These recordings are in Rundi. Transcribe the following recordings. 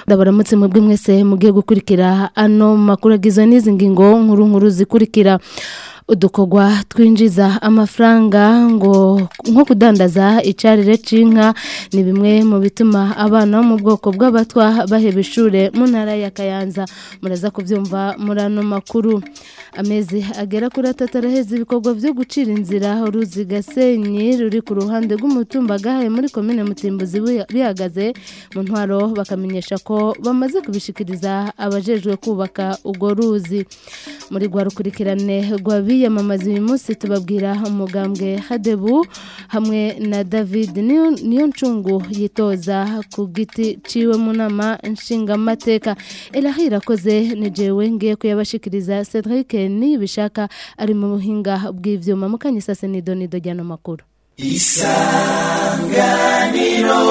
ndabaramutse mwebwe mwese mugiye gukurikira ano makuru agizwe n'izi ngingo nkuru nkuru zikurikira udukorwa twinjiza amafaranga ngo nko kudandaza icarire c'inka ni bimwe mu bituma abana bo mu bwoko bw'abatwa baheba ishure mu ntara ya Kayanza muraza kuvyumva muri ano makuru amezi agera kuri atatu araheze ibikorwa vyo gucira inzira uruzi gasenyi ruri ku ruhande rw'umutumba gahaye muri komine mutimbuzi bihagaze mu ntwaro bakamenyesha ko bamaze kubishikiriza abajejwe kubaka urwo ruzi muri rwa rukurikirane rwabi biyamamaza uyu munsi tubabwira umugambwe hadebu hamwe na david niyo ncungu yitoza ku giti ciwe mu nama nshingamateka erahira akoze ni jewe ngiye kuyabashikiriza cedric nibishaka ari mu buhinga bw'ivyuma mukanyisase nido nido ryano makuru isanganiro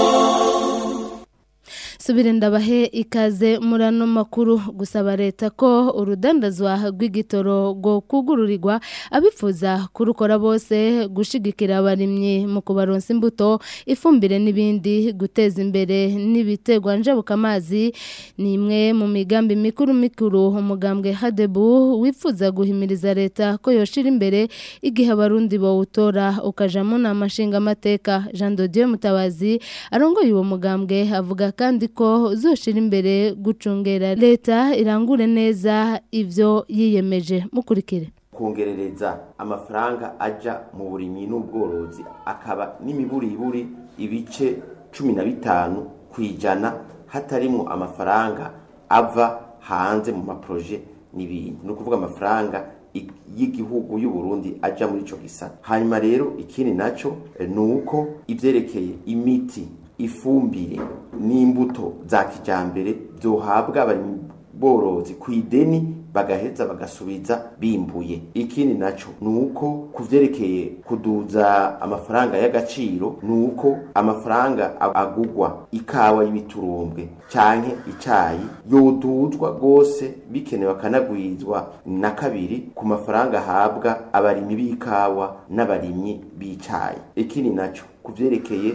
subire ndabahe ikaze muri ano makuru gusaba leta ko urudandazwa rw'igitoro rwo kugururirwa abifuza kurukora bose gushigikira abarimyi mu kubaronsa imbuto ifumbire n'ibindi guteza imbere n'ibiterwa njabukamazi ni imwe mu migambi mikuru mikuru umugambwe hadebu wifuza guhimiriza leta ko yoshira imbere igihe abarundi bawutora ukaja mu nama nshingamateka jean dodieu mutabazi arongoye uwo mugambwe avuga kandi ko zoshira imbere gucungera leta irangure neza ivyo yiyemeje mukurikire kongerereza amafaranga aja mu burimyi n'ubworozi akaba n'imiburiburi ibice cumi na bitanu ku ijana hatarimwo amafaranga ava hanze mu maproje n'ibindi ni ukuvuga amafaranga y'igihugu y'u Burundi aja muri ico gisata hanyuma rero ikindi naco ni uko ivyerekeye imiti ifumbire n'imbuto za kijambere byohabwa borozi ku ideni bagaheza bagasubiza bimbuye ikindi naco nuko kuvyerekeye kuduza amafaranga y'agaciro nuko amafaranga agugwa ikawa y'ibiturumbwe canke icayi yoduzwa gose bikenewe akanagwizwa na kabiri ku mafaranga ahabwa abarimyi b'ikawa n'abarimyi b'icayi ikindi naco kuvyerekeye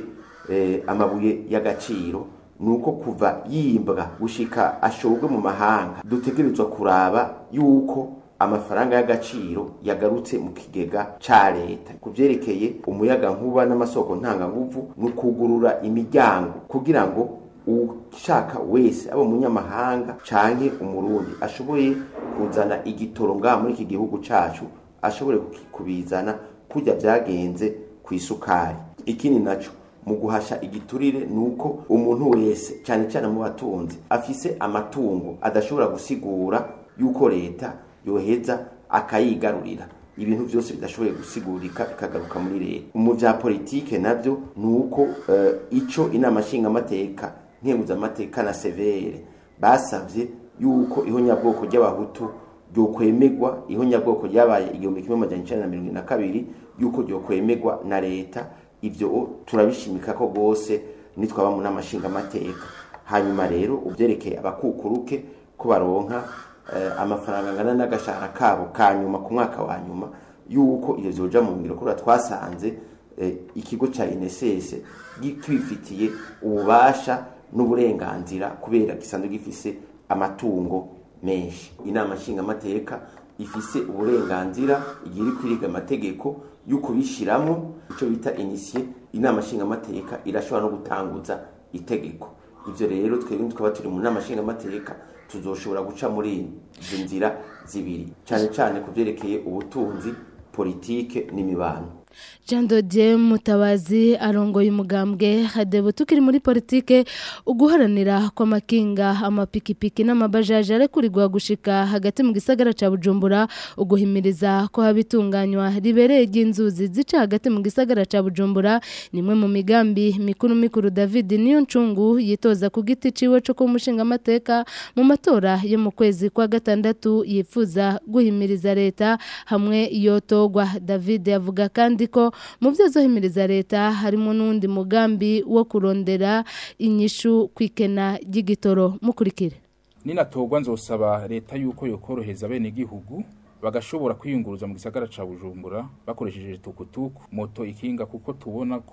amabuye y'agaciro nuko kuva yimbwa gushika ashobwe mu mahanga dutegerezwa kuraba yuko amafaranga y'agaciro yagarutse mu kigega ca leta kuvyerekeye umuyaga nkuba n'amasoko ntanganguvu ni ukugurura imiryango kugira ngo ushaka wese aba umunyamahanga canke umurundi ashoboye kuzana igitoro ngaha muri iki gihugu cacu ashobore kubizana kurya vyagenze ku isukari ikindi naco mu guhasha igiturire nuko umuntu wese cyane cyane mu batunzi afise amatungo adashobora gusigura yuko leta yoheza akayigarurira ibintu byose bidashoboye gusigurika bikagaruka muri leta mu bya politike nabyo nuko uh, ico inama nshingamateka nkenguzamateka na severe basavye yuko ihonyabwoko ry'abahutu ryokwemegwa ihonyabwoko ryabaye igihumbi kimwe amajana icenda na mirongo na kabiri yuko ryokwemegwa na leta ibyo turabishimika ko rwose nitwaba mu nama nshingamateka hanyuma rero ubyerekeye abakukuruke ko baronka amafaranga angana n'agashahara kabo ka nyuma ku mwaka wa nyuma yuko iyo zoja mu ngiro kubera twasanze ikigo cya inesese kibifitiye ububasha n'uburenganzira kubera gisanzwe gifise amatungo menshi inama nshingamateka ifise uburenganzira igihe iri kwiriga amategeko yuko bishyiramo icyo bita inisiye inama nshingamateka irashobora no gutanguza itegeko ibyo rero twebwe twaba turi mu nama nshingamateka tuzoshobora guca muri izo nzira zibiri cyane cyane ku byerekeye ubutunzi politike n'imibano jean dodier mutabazi arongoye umugambwe hadebu tukiri muri politike uguharanira kw'amakinga amapikipiki n'amabajaje arekurirwa gushika hagati mu gisagara ca bujumbura uguhimiriza ko haba itunganywa ribereye ry'inzuzi zica hagati mu gisagara ca bujumbura nimwe mu migambi mikuru mikuru david niyo ncungu yitoza ku giti ciwe co ku mushingamateka mu matora yo mu kwezi kwa gatandatu yifuza guhimiriza leta hamwe yotogwa david avuga kandi ko mu byo zohimiriza leta harimo n'undi mugambi wo kurondera inyishu kwikena ry'igitoro mukurikire ninatorwa nzosaba leta yuko yokoroheza bene igihugu bagashobora kwiyunguruza mu gisagara ca Bujumbura bakoresheje tukutuku moto ikinga kuko tubona ko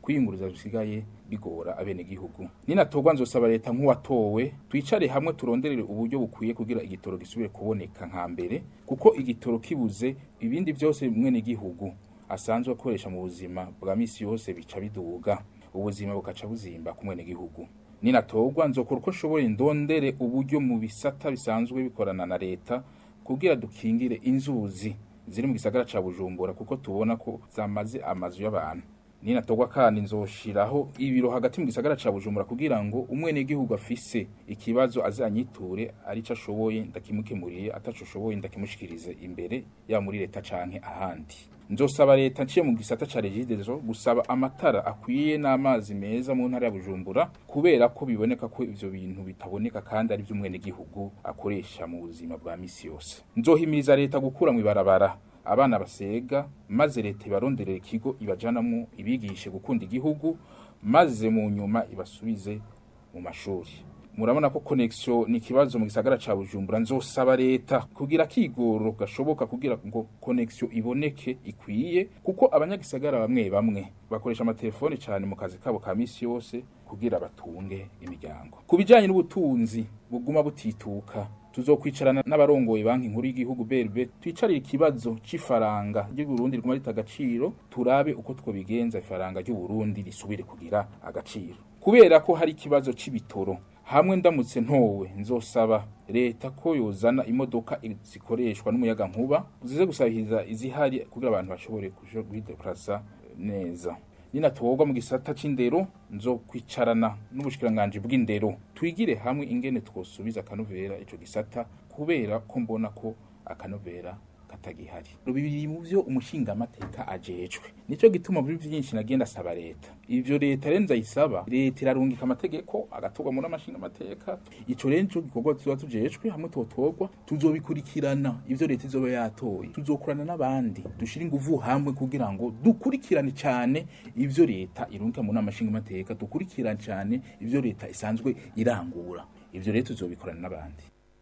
kwiyunguruza bisigaye bigora abenegihugu ninatorwa nzosaba leta nk'uwatowe twicare hamwe turonderere uburyo bukwiye kugira igitoro gisubire kuboneka nka mbere kuko igitoro kibuze ibindi byose mwene gihugu asanzwe akoresha mu buzima bwa misi yose bica biduga ubuzima bukaca buzimba ku mwene gihugu ninatorwa nzokora uko nshoboye ndondere uburyo mu bisata bisanzwe bikorana na leta kugira dukingire inzuzi ziri mu gisagara ca Bujumbura kuko tubona ko zamaze amazu y'abantu ninatorwa kandi nzoshiraho ibiro hagati mu gisagara ca Bujumbura kugira ngo umwene gihugu afise ikibazo azanyiture ari co ashoboye ndakimukemuriye ataco ashoboye ndakimushikirize imbere ya muri leta canke ahandi nzosaba leta nciye mu gisata ca regidezo gusaba amatara akwiye n'amazi meza mu ntara ya Bujumbura kubera ko biboneka ko ivyo bintu bitaboneka kandi ari vy'umwene gihugu akoresha mu buzima bwa misi yose nzohimiriza leta gukura mu ibarabara abana basega maze leta ibaronderera ikigo ibajanamwo ibigishe gukunda igihugu maze mu nyuma ibasubize mu mashuri murabona ko connection ni kibazo mu gisagara ca Bujumbura nzosaba leta kugira kigoro gashoboka kugira ngo connection iboneke ikwiye kuko abanyagisagara bamwe bamwe bakoresha amatelefone cyane mu kazi kabo ka misi yose kugira batunge imiryango kubijanye n'ubutunzi buguma butituka tuzokwicarana n'abarongoye banki nkuru y'igihugu BRB twicarire ikibazo c'ifaranga ry'u Burundi riguma rita agaciro turabe uko twobigenza ifaranga ry'u Burundi risubire kugira agaciro kubera ko hari ikibazo c'ibitoro hamwe ndamutse ntowe nzosaba leta ko yozana imodoka zikoreshwa n'umuyaga nkuba zize gusabiriza izihari kugira abantu bashobore kuja guhideplasa neza ninatogwa mu gisata c'indero nzokwicarana n'ubushikiranganje bw'indero twigire hamwe ingene twosubiza akanovera ico gisata kubera ko mbona ko akanovera katagihari bibiri mu vyo umushinga amateka ajejwe nico gituma muri vyinshi nagenda asaba leta ivyo leta rero nzayisaba leta irarungika amategeko agatorwa muri amashinga amateka ico rero nico gikorwa tuzoba tujejwe hamwe totorwa tuzobikurikirana ivyo leta izoba yatoye tuzokorana n'abandi dushira inguvu hamwe kugira ngo dukurikirane cane ivyo leta irungika muri amashinga amateka dukurikirane cane ivyo leta isanzwe irangura ivyo rero tuzobikorana n'abandi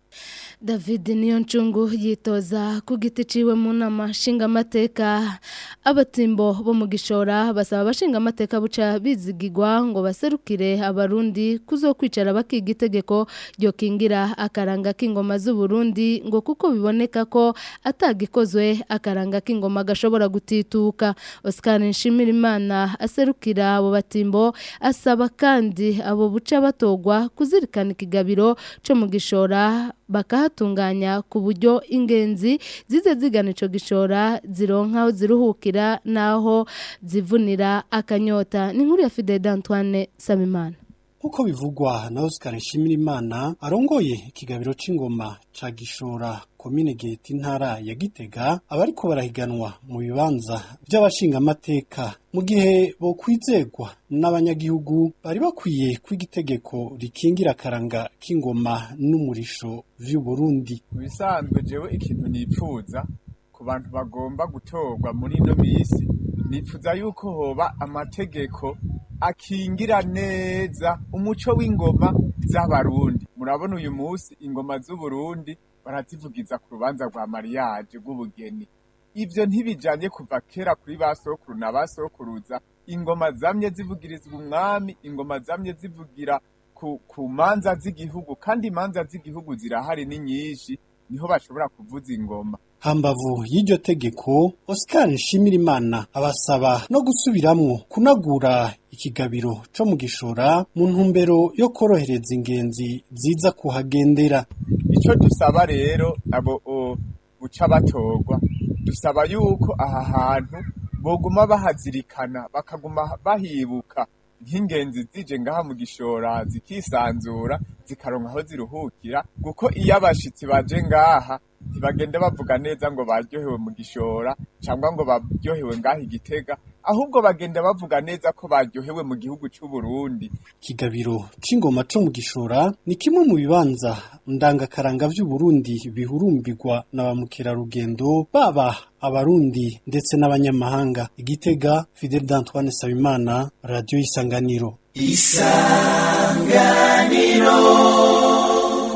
David Niyoncungu yitoza ku giti ciwe mu nama nshingamateka abatimbo bo mu gishora basaba abashinga amateka buca bizigirwa ngo baserukire abarundi kuzokwicara bakiga itegeko ryo kingira akaranga k'ingoma z'u Burundi ngo kuko biboneka ko atagikozwe akaranga k'ingoma gashobora gutituka Oscar Nshimirimana aserukira abo batimbo asaba kandi abo buca batogwa kuzirikana ikigabiro cyo mu gishora bakahatunganya ku buryo ingenzi zize zigana ico gishora zironka aho ziruhukira naho zivunira akanyota ni nkuru ya Fidel Antoine Samimana Nkuko bivugwa na Oscar Nshimirimana arongoye ikigabiro c'ingoma ca gishora komine Geti ntara ya Gitega abariko barahiganwa mu bibanza by'abashinga amateka mu gihe bo kwizegwa n'abanyagihugu bari bakwiye kwigitegeko rikingira akaranga k'ingoma n'umurisho vy'u Burundi bisanzwe jewe ikintu nipfuza ku bantu bagomba gutorwa muri ino misi nipfuza yuko hoba amategeko akingira neza umuco w'ingoma z'abarundi murabona uyu munsi ingoma z'uburundi barazivugiza ku rubanza rwa mariage rw'ubugeni ivyo ntibijanye kuva kera kuri ba sokuru na ba sokuruza ingoma zamye zivugirizwa umwami ingoma zamye zivugira ku, ku manza z'igihugu kandi imanza z'igihugu zirahari ni nyinshi niho bashobora kuvuza ingoma hambavu y'iryo tegeko Oscar Nshimirimana abasaba no gusubiramwo kunagura ikigabiro co mu gishora mu ntumbero yo korohereza ingenzi ziza kuhagendera ico dusaba rero abo buca batorwa dusaba yuko aha hantu boguma bahazirikana bakaguma bahibuka nk'ingenzi zije ngaha mu gishora zikisanzura zikaronka aho ziruhukira kuko iyo abashitsi baje ngaha ntibagende bavuga neza ngo baryohewe mu gishora cyangwa ngo baryohewe ngaha igitega ahubwo bagenda bavuga neza ko baryohewe mu gihugu cy'u Burundi ikigabiro c'ingoma co mu gishora ni kimwe mu bibanza ndangakaranga vy'u Burundi bihurumbirwa na ba mukerarugendo baba abarundi ndetse n'abanyamahanga igitega Fidel d'Antoine Sabimana radio isanganiro isanganiro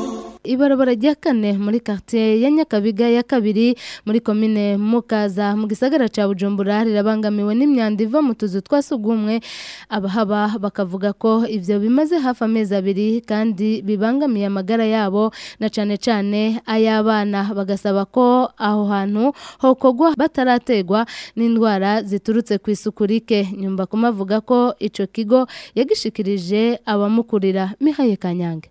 ibarabara rya kane muri quartier ya Nyakabiga ya kabiri muri komine Mukaza mu gisagara ca Bujumbura rirabangamiwe n'imyanda iva mu tuzu twasugumwe abahaba bakavuga ko ivyo bimaze hafi amezi abiri kandi bibangamiye amagara yabo na cane cane ay'abana bagasaba ko aho hantu hokogwa batarategwa n'indwara ziturutse ku isuku rike nyumba kumavuga ko ico kigo yagishikirije abamukurira Mihaye Kanyange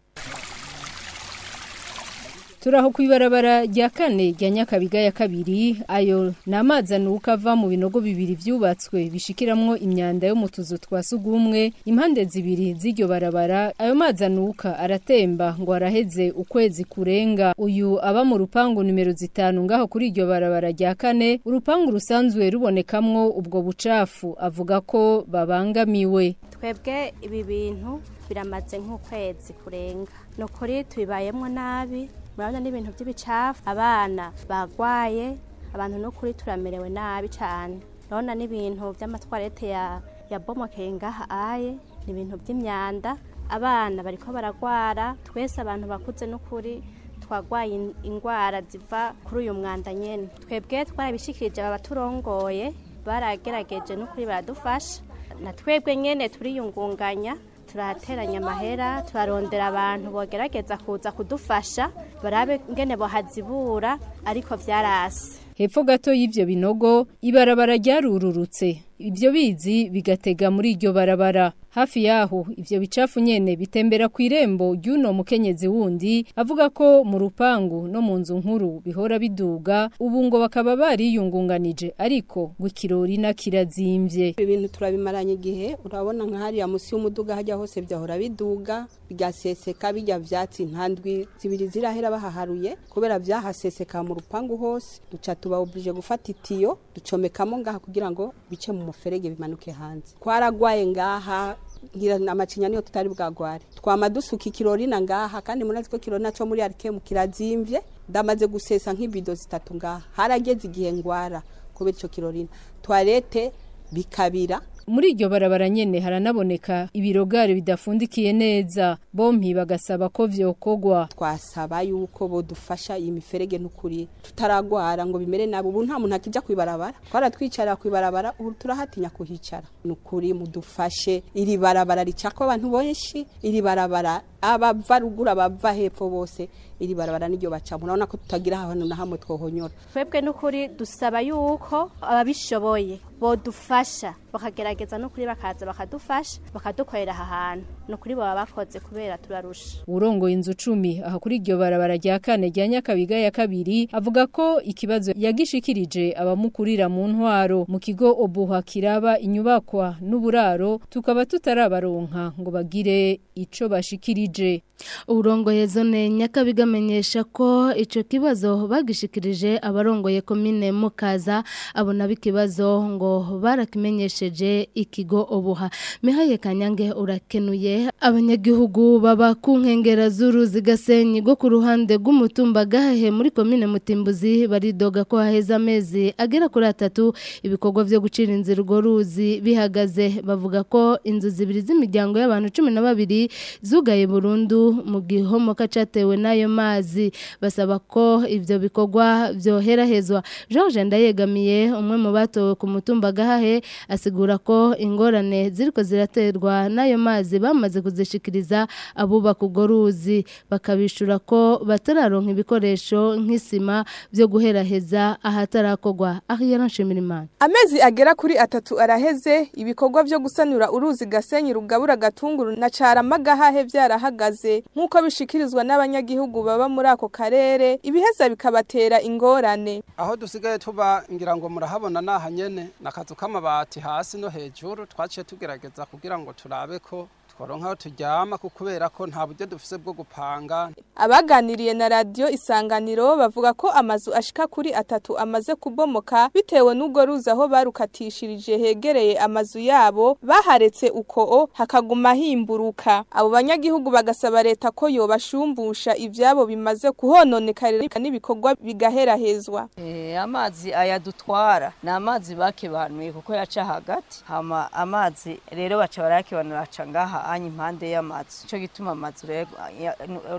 turaho ku ibarabara rya kane rya nyakabiga ya kabiri ayo ni amazi anuka ava mu binogo bibiri byubatswe bishikiramwo imyanda yo mu tuzu twa sugumwe impande zibiri z'iryo barabara ayo mazi anuka aratemba ngo araheze ukwezi kurenga uyu aba mu rupangu nimero zitanu ngaho kuri iryo barabara rya kane urupangu rusanzwe rubonekamwo ubwo bucafu avuga ko babangamiwe twebwe ibi bintu biramaze nk'ukwezi kurenga ni ukuri tubibayemo nabi murabona n'ibintu by'ibicafu abana bagwaye abantu n'ukuri turamerewe nabi cyane urabona n'ibintu by'amatwarete ya ya bomokeye ngaha aye ni ibintu by'imyanda abana bariko baragwara twese abantu bakuze n'ukuri twagwaye indwara ziva kuri uyu mwanda nyene twebwe twarabishikirije aba baturongoye baragerageje n'ukuri baradufasha na twebwe nyene turiyungunganya turateranya amahera turarondera abantu bogerageza kuza kudufasha barabe ngene bohazibura ariko vyarase hepfo gato y'ivyo binogo ibarabara ryarururutse ibyo bizi bigatega muri iryo barabara hafi yaho ivyo bicafu nyene bitembera ku irembo ry'uno mukenyezi wundi avuga ko mu rupangu no mu nzu nkuru bihora biduga ubu ngo bakaba bariyungunganije ariko ngo ikirori na kirazimvye ibintu turabimaranye igihe urabona nka hariya musi y'umuduga hajya hose byahora biduga bigaseseka bijya vyatsi ntandwi zibiri zirahera bahaharuye kubera vyahaseseka mu rupangu hose duca tuba oblige gufata itiyo ducomekamo ngaha kugira ngo bice mu muferege bimanuke hanze twaragwaye ngaha ngira amacinya niyo tutari bwagware twama dusuka ikirori na ngaha kandi munazi ko kirori naco muri arikemu kirazimvye ndamaze gusesa nk'ibido zitatu ngaha harageze igihe ngwara kubera ico kirorina toilette bikabira muri iryo barabara nyene haranaboneka ibirogare bidafundikiye neza bompi bagasaba ko vyokogwa twasaba yuko bodufasha iyi miferege n'ukuri tutaragwara ngo bimere nabi ubu nta muntu akija kwibarabara twaratwicara kwibarabara ubu turahatinya kuhicara n'ukuri mudufashe iri barabara ricako abantu benshi iri barabara abava ruguru abava hepfo bose iri barabara niryo bacamo urabona ko tutagira ahantu na hamwe twohonyora twebwe n'ukuri dusaba yuko ababishoboye bodufasha bakagerageza n'ukuri bakaza bakadufasha bakadukorera aha hantu n'ukuri baba bakoze kubera turarusha urongoye inzu cumi aha kuri iryo barabara rya kane rya nyakabiga ya kabiri avuga ko ikibazo yagishikirije abamukurira mu ntwaro mu kigo obuha kiraba inyubakwa n'uburaro tukaba tutarabaronka ngo bagire ico bashikirije urongoye zone nyakabiga amenyesha ko ico kibazo bagishikirije abarongoye komine mukaza abona bikibazo ngo barakimenyesheje ikigo obuha mihaye kanyange urakenuye abanyagihugu baba ku nkengera z'uruzi gasenyi rwo ku ruhande rw'umutumba gahehe muri komine mutimbuzi baridoga ko haheze amezi agera kuri atatu ibikorwa vyo gucira inzira urwo ruzi bihagaze bavuga ko inzu zibiri z'imiryango y'abantu cumi na babiri zugaye burundu mu gihomoka catewe n'ayo mazi basaba ko ivyo bikorwa vyoherahezwa George Ndayegamiye umwe mu batowe ku mutumba gahahe asigura ko ingorane ziriko ziraterwa n'ayo mazi bamaze kuzishikiriza abubaka urwo ruzi bakabishura ko batararonka ibikoresho nk'isima vyo guheraheza ahatarakorwa Ariana Nshimirimana amezi agera kuri atatu araheze ibikorwa vyo gusanura uruzi gasenyi rugabura gatunguru na carama gahahe vyarahagaze nk'uko bishikirizwa n'abanyagihugu baba muri ako karere ibiheza bikabatera ingorane aho dusigaye tuba ngira ngo murahabona naha nyene nakazu k'amabati hasi no hejuru twaciye tugerageza kugira ngo turabe ko tworonka aho turyama kubera ko nta buryo dufise bwo gupanga abaganiriye na radiyo isanganiro bavuga ko amazu ashika kuri atatu amaze kubomoka bitewe n'ubwo ruzi aho barukatishirije hegereye amazu yabo baharetse uko hakaguma himburuka abo banyagihugu bagasaba leta ko yobashumbusha ivyabo bimaze kuhononekarira n'ibikorwa bigaherahezwa e, amazi ayadutwara ni amazi bakebanuye kuko yaca hagati hama amazi rero baca barakebanura aca ngaha anya impande y'amazu ico gituma amazu rero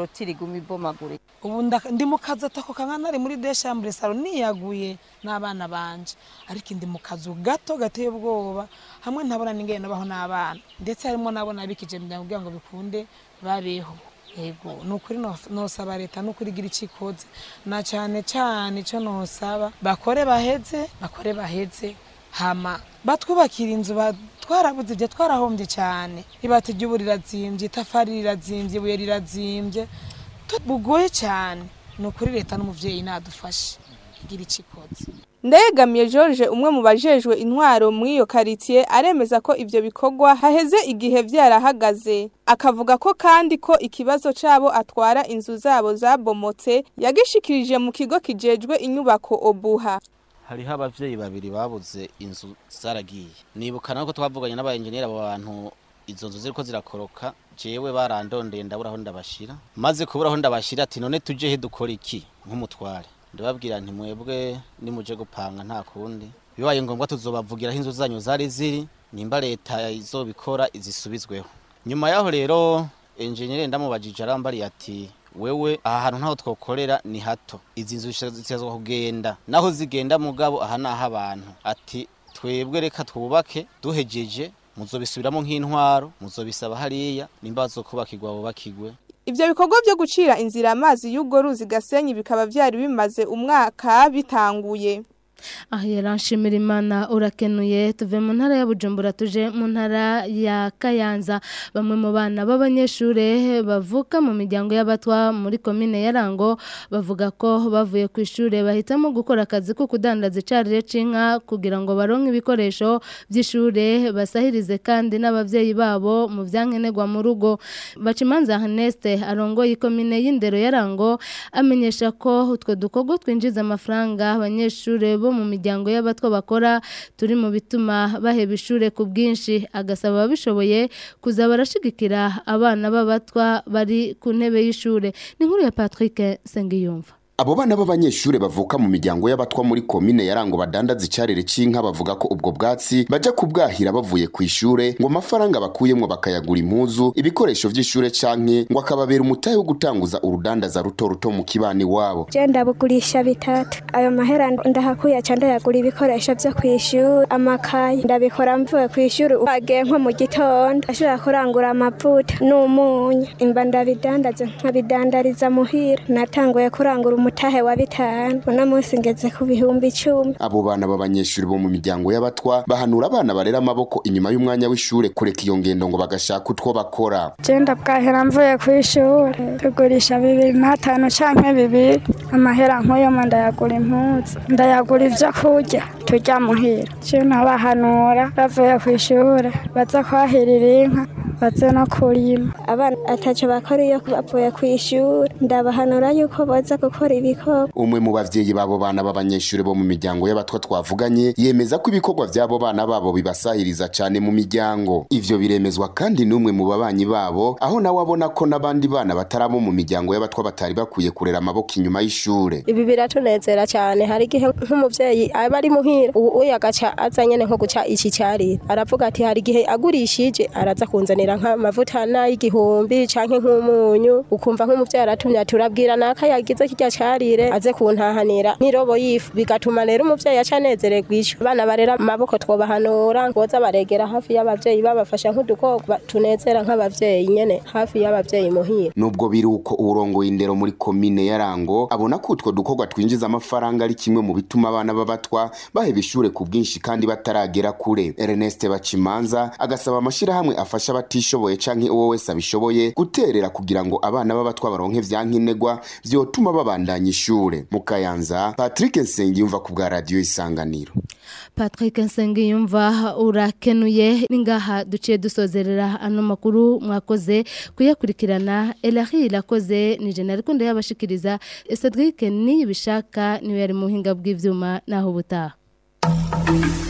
korotire iguma ibomagurika ubu nda- ndi mu kazi atako kangana nari muri deshambure saro niyaguye n'abana banje ariko ndi mu kazu gato gateye ubwoba hamwe ntabona n'ingene nabaho n'abana ndetse harimo nabo nabikije miryango kugira ngo bikunde babeho yego ni ukuri no- nosaba leta ni ukuri igira icyo ikoze na cyane cyane icyo nosaba bakore baheze bakore baheze hama batwubakira inzu ba- twarabuze ibyo twarahombye cyane ibati ry'ubu rirazimbye itafari rirazimbye ibuye rirazimbye tu- bugoye cyane ni ukuri leta n'umuvyeyi nadufashe igira icyo ikoze ndegamiye george umwe mu bajejwe intwaro muri iyo karitsiye aremeza ko ivyo bikorwa haheze igihe vyarahagaze akavuga ko kandi ko ikibazo cabo atwara inzu zabo zabomotse yagishikirije mu kigo kijejwe inyubako obuha hariho abavyeyi babiri babuze inzu zaragiye nibuka nako twavuganye n'abayenjeniyeri abo bantu izo nzu ziriko zirakoroka jewe barandondeye ndabura aho ndabashira maze kubura aho ndabashira ati none tuje he dukora iki nk'umutware ndababwira nti mwebwe nimuje gupanga nta kundi bibaye ngombwa tuzobavugira aho inzu zanyu zari ziri nimba leta izobikora izisubizweho nyuma yaho rero enjeniyeri ndamubajije arambariye ati wewe aha hantu ntaho twokorera ni hato izi nzu zitezwa kugenda naho zigenda mugabo aha naho abantu ati twebwe reka twubake duhejeje muzobisubiramo nk'intwaro muzobisaba hariya nimba bazokubakirwa bubakirwe Ivyo bikorwa vyo gucira inzira amazi y'ubwo ruzi Gasenyi bikaba vyari bimaze umwaka bitanguye. aha yaranshimira imana urakenuye tuve mu ntara ya bujumbura tuje mu ntara ya kayanza bamwe mu bana b'abanyeshuri bavuka mu miryango y'abatwa muri komine ya rango bavuga ko bavuye ku ishuri bahitamo gukora akazi ko kudandaza icarire c'inka kugira ngo baronke ibikoresho by'ishure basahirize kandi n'abavyeyi babo mu vyankenerwa mu rugo bacimanza Haneste arongoye ikomine y'indero ya rango amenyesha ko utwo dukorwa twinjiza amafaranga abanyeshuri bo mu miryango y'abatwa bakora turi mu bituma baheba ishure ku bwinshi agasaba ababishoboye kuza barashigikira abana b'abatwa bari ku ntebe y'ishure ni inkuru ya Patrick Sengiyumva Abo bana b'abanyeshure bavuka mu miryango y'abatwa muri komine ya Rango badandaza icarire c'inka bavuga ko ubwo bwatsi baja kubwahira bavuye ku ishure ngo amafaranga bakuyemwo bakayagura impuzu ibikoresho vy'ishure canke ngo akababera umutahe wo gutanguza urudandaza ruto ruto mu kibani wabo je ndabugurisha bitatu ayo mahera ndahakuye ca ndayagura ibikoresho vyo kw'ishuri amakaye ndabikora mvuye kw'ishuri agiye nko mu gitondo ashobora kurangura amavuta n'umunyu imba ndabidandaza nkabidandariza muhira natanguye kurangura umutahe wa bitanu uno munsi ngeze ku bihumbi icumi abo bana b'abanyeshure bo mu miryango y'abatwa bahanura abana barera amaboko inyuma y'umwanya w'ishure kureka iyo ngendo ngo bagashaka utwo bakora je ndabwahera mvuye kw'ishuri tugurisha bibiri n'atanu canke bibiri amahera nk'uyo ndayagura impuzu ndayagura ivyo kurya turya muhira je nabahanura bavuye kw'ishure baza kwahirira inka baze no kurima abana ataco bakora iyo bavuye kw'ishuri ndabahanura yuko boza gukora ibikorwa umwe mu bavyeyi babo bana b'abanyeshure bo mu miryango y'abatwa twavuganye yemeza ko ibikorwa vy'abo bana babo bibasahiriza cane mu miryango ivyo biremezwa kandi n'umwe mu babanyi babo aho nawe abona ko n'abandi bana batarabo mu miryango y'abatwa batari bakwiye kurera amaboko inyuma y'ishure ibi biratunezera cyane hari igihe nk'umuvyeyi aba ari muhira ubu uyu agaca aza nyene nko guca iki carire aravuga ati hari igihe agurishije araza kunzanira nk'amavuta n'ay'igihumbi canke nk'umunyu ukumva nk'umuvyeyi aratumye ati urabwira naka yagize kirya carire aze kuntahanira n'irobo y'ifu bigatuma rero umuvyeyi aca anezererwa ico abana barera amaboko twobahanura ngoza baregera hafi y'abavyeyi babafasha nk'udukogwa tunezera nk'abavyeyi nyene hafi y'abavyeyi muhira nubwo biri uko urongoye indero muri komine ya Rango abona ko utwo dukorwa twinjiza amafaranga ari kimwe mu bituma abana b'abatwa baheba ishure ku bwinshi kandi bataragera kure Ernest Bacimanza agasaba amashirahamwe afasha abatishoboye canke uwo wese abishoboye guterera kugira ngo abana b'abatwa baronke vyankenerwa vyotuma babandanya ishure mu Kayanza Patrick Nsengiyumva ku bwa radio Isanganiro Patrick Nsengiyumva urakenuye ningaha duciye dusozerera ano makuru mwakoze kuyakurikirana Elahi irakoze ni General Kundo yabashikiriza Cedric ni bishaka niwe yari muhinga bw'ivyuma naho butaha